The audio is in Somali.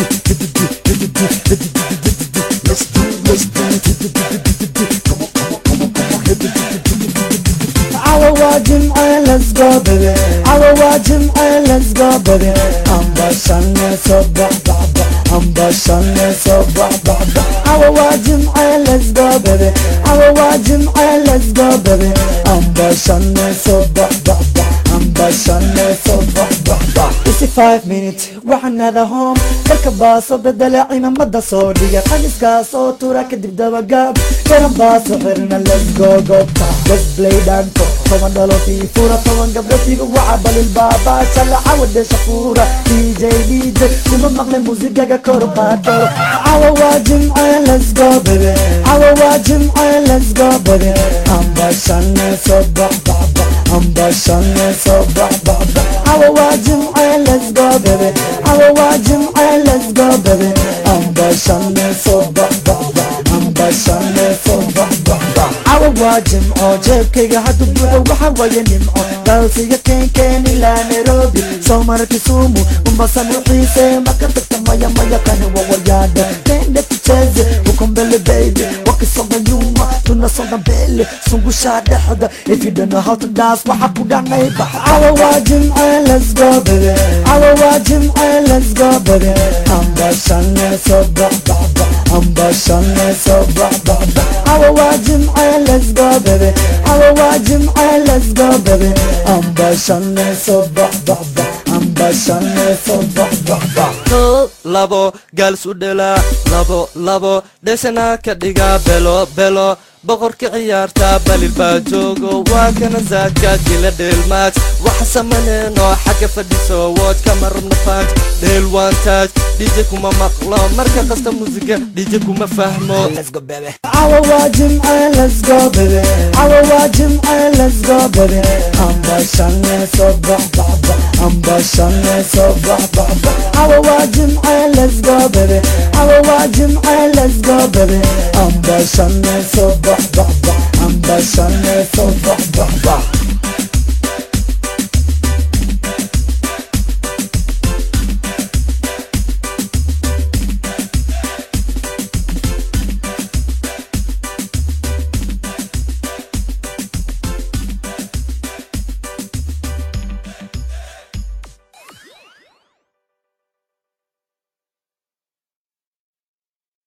Let's do, let's do. Come on, come on, come on, come on. Hit it. Our wajim ay let's go baby Our wajim ay let's go baby Amba shanne so ba ba ba Amba shanne so ba ba ba Our wajim ay let's go baby Our wajim ay let's go baby Amba shanne so ba ba ba Amba shanne so ba ba ba Isi five minutes waxanada home dalka baaso bedela ciidamada soo dhiga qaniska soo tura kadib dabagaab garan baaso xirna let's go go ta let's play danto toban dhalo fura toban gabdho tiga waca balil baaba shalaca wadhe shafuura dj dj kuma maqle musigaga kor qaado cawa waa jimce let's go baby cawa waa jimce let's go baby amba shane soo bax bax bax amba shane soo bax bax bax cawa waa jimce let's go baby cawa waa jimce let's go baby amba shane soo bax bax bax amba shane soo bax bax bax cawa waa jimco jeebkayga haddu buuxo waxa waye nimco dalsiga keenkeen ilaa nairobi soo mara kisumu mombasa nuxiise maka tagta maya maya kani wawayaada tende tucheze ukombele baby wakisonga nyuma tunasonga mbele sungusha dhexda if you don't know how to dance waxa ku dhanay bax cawa waa jimce let's go baby cawa waa jimce let's go baby amba shane soo bax bax bax amba shane soo bax bax bax cawa waa jimce let's go baby cawa waa jimce let's go baby amba shane soo bax bax bax amba shane soo bax bax bax kow labo gaalsu dhelaa labo labo dhesana ka dhiga belo belo boqorka ciyaarta balil baa joogo waa kana zaadka dila dheelmaaj waxa samaneenoo xagga fadhiso wood kama rabna faaj dheel waan taaj dhije kuma maqlo marka qasta musiga dhije kuma fahmo Let's go, baby. Our wajim ay let's go baby Our wajim ay let's go baby Amba shane so ba ba ba Amba shane so ba ba ba Our wajim ay let's go baby Our wajim ay let's go baby Amba shane so ba ba ba Amba shane so